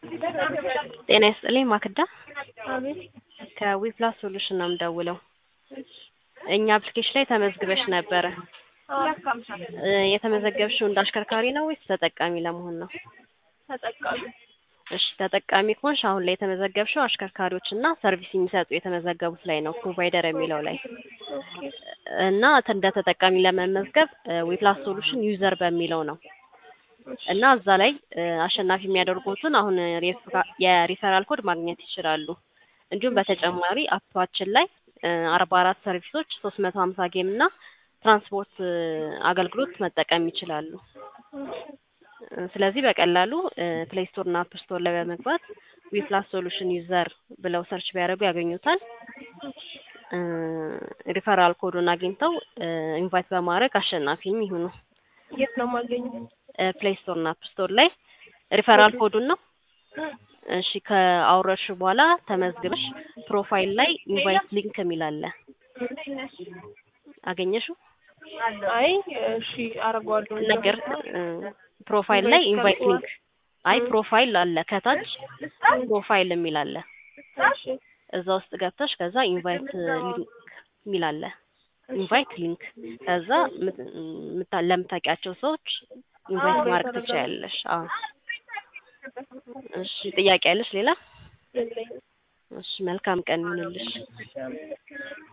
ጤና ይስጥልኝ ማክዳ አቤት ከዊፕላስ ሶሉሽን ነው የምደውለው። እኛ አፕሊኬሽን ላይ ተመዝግበሽ ነበረ። እ የተመዘገብሽው እንደ አሽከርካሪ ነው ወይስ ተጠቃሚ ለመሆን ነው? ተጠቃሚ እሺ ተጠቃሚ ከሆንሽ አሁን ላይ የተመዘገብሽው አሽከርካሪዎች እና ሰርቪስ የሚሰጡ የተመዘገቡት ላይ ነው ፕሮቫይደር የሚለው ላይ እና እንደ ተጠቃሚ ለመመዝገብ ዊፕላስ ሶሉሽን ዩዘር በሚለው ነው እና እዛ ላይ እ አሸናፊ የሚያደርጉትን አሁን ሬፍ- የሪፈራል ኮድ ማግኘት ይችላሉ። እንዲሁም በተጨማሪ አፓችን ላይ አርባ አራት ሰርቪሶች ሶስት መቶ ሀምሳ ጌም እና ትራንስፖርት እ አገልግሎት መጠቀም ይችላሉ። እ ስለዚህ በቀላሉ ፕሌይ ስቶር እና አፕ ስቶር ላይ በመግባት ዊፕላስ ሶሉሽን ዩዘር ብለው ሰርች ቢያደርጉ ያገኙታል። እ ሪፈራል ኮዱን አግኝተው እ ኢንቫይት በማድረግ አሸናፊም ይሁኑ። የት ነው የማገኘው? ፕሌይ ስቶር እና አፕ ስቶር ላይ ሪፈራል ኮዱን ነው። እሺ ከአውረድሽ በኋላ ተመዝግበሽ ፕሮፋይል ላይ ኢንቫይት ሊንክ የሚል አለ። አገኘሽው? አይ እሺ አደርገዋለሁ። ነገር እ ፕሮፋይል ላይ ኢንቫይት ሊንክ አይ ፕሮፋይል አለ ከታች ፕሮፋይል የሚል አለ። እሺ እዛ ውስጥ ገብተሽ ከዛ ኢንቫይት ሊንክ የሚል አለ። ኢንቫይት ሊንክ ከዛ ምት- ምታ- ለምታውቂያቸው ሰዎች ኢንቫይት ማድረግ ትችያለሽ። አዎ እሺ ጥያቄ ያለሽ ሌላ? የለኝም። እሺ መልካም ቀን ይሁንልሽ።